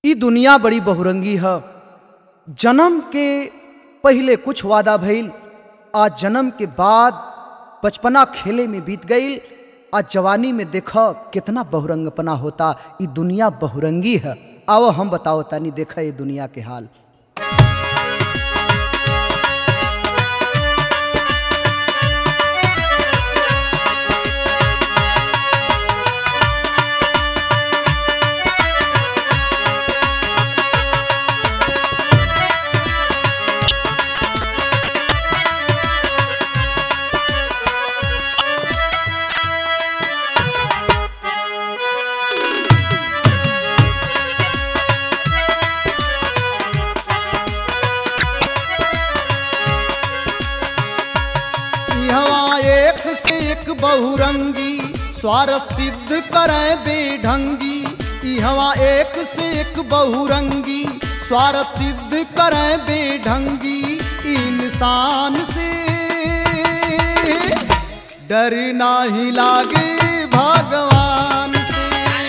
ई दुनिया बड़ी बहुरंगी है जन्म के पहले कुछ वादा भइल आज जन्म के बाद बचपना खेले में बीत गईल आज जवानी में देख कितना बहुरंगपना होता ई दुनिया बहुरंगी है आओ हम बताओ तानी देखा ये दुनिया के हाल हवा एक से एक बहुरंगी स्वार्थ सिद्ध करे बेढंगी ई हवा एक से एक बहुरंगी स्वार्थ सिद्ध करे बेढंगी इंसान से डर नाही लागे भगवान से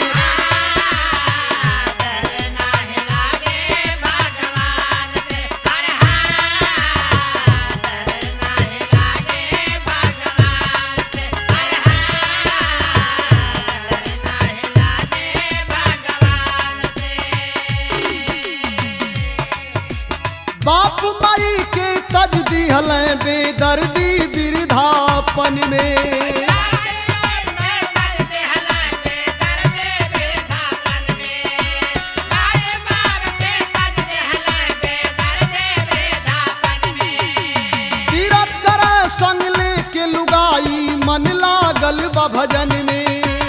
बाप माई के तज दिहल बेदर्दी वृद्धापन में तीरथ करे संग लेके लुगाई मन लागल बा भजन में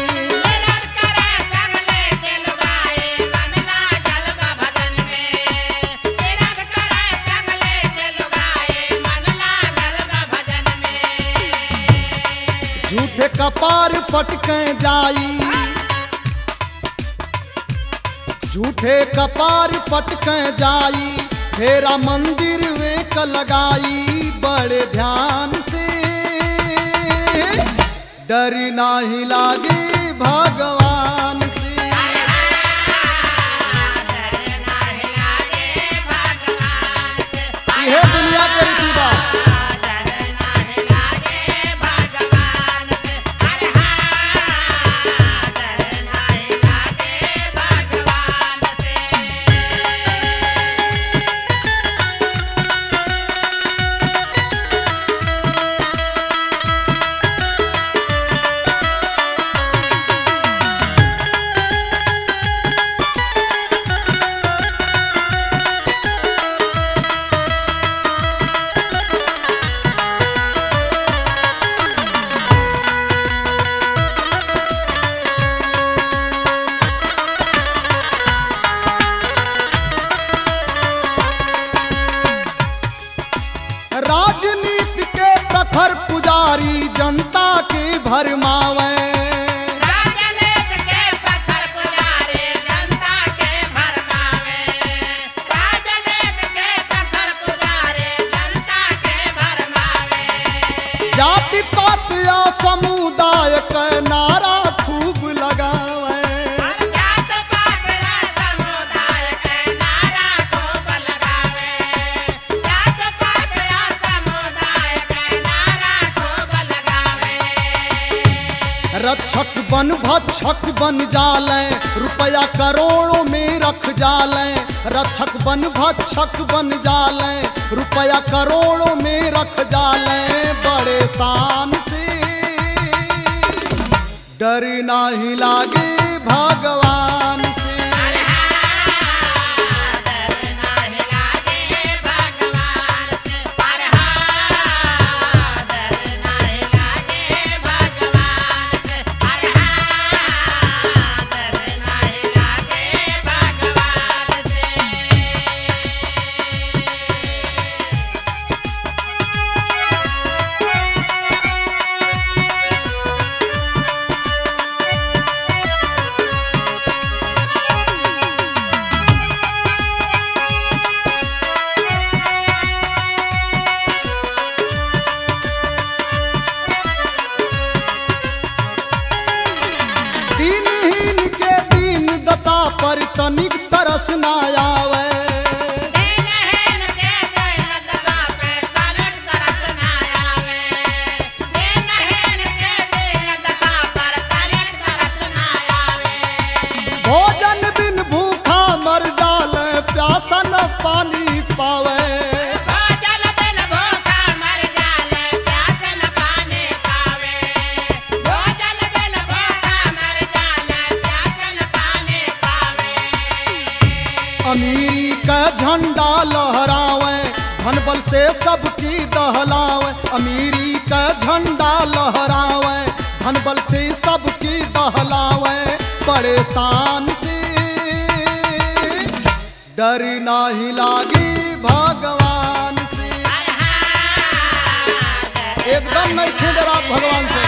झूठे कपार पटके जाई झूठे कपार पटके जाई फेरा मंदिर वेक लगाई बड़े ध्यान से डर नाही लागे भगवान से यह दुनिया के रीति बा राजनीति के प्रखर पुजारी जनता के भरमावे जाति पात या समुदाय के नारा खूब लगावे रक्षक बन भक्षक बन जाले रुपया करोड़ों में रख जाले रक्षक बन भक्षक बन जाले रुपया करोड़ों में रख जाले बड़े शान से डर नाही लागे भगवान से तरस ना आवे भोजन बिन भूखा मर जाले प्यासा न पानी पावे अमीरी का झंडा लहरावे धन बल से सबकी दहलावे अमीरी का झंडा लहरावे धन बल से सबकी दहलावे परेशान से डर नाही लागी भगवान से एकदम नहीं थे डरात भगवान से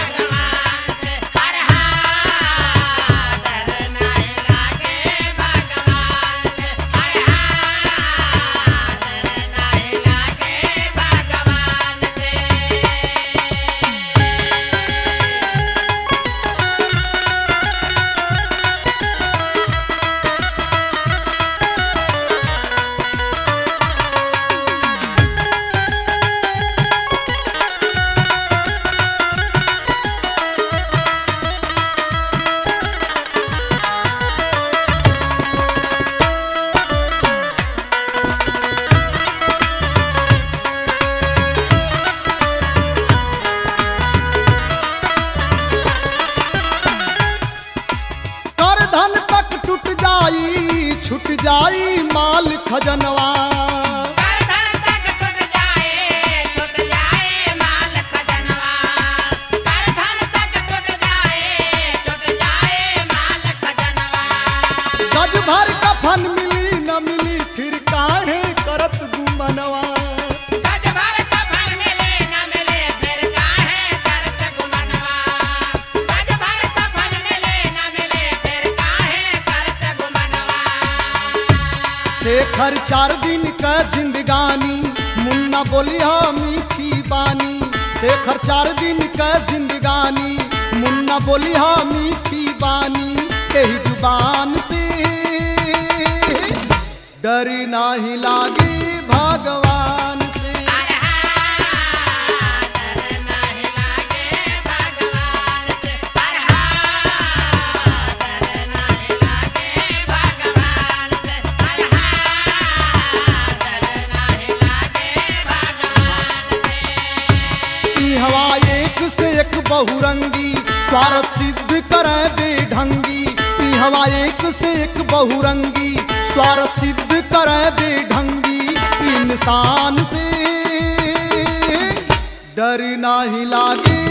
कर धन तक टूट जाई छूट जाई माल खजनवा गज भर कफन मिली न मिली फिर काहे करत गुमनवा शेखर चार दिन का जिंदगानी मुन्ना बोलिया मीठी बानी शेखर चार दिन का जिंदगानी मुन्ना बोलिया मीठी बानी यही जुबान से डर नाही लागी भगवान से ई हवा एक से एक बहुरंगी स्वार्थ सिद्ध करे बेढंगी ई हवा एक से एक बहुरंगी स्वार्थ सिद्ध करे बेढंगी इंसान से डर नाही लागे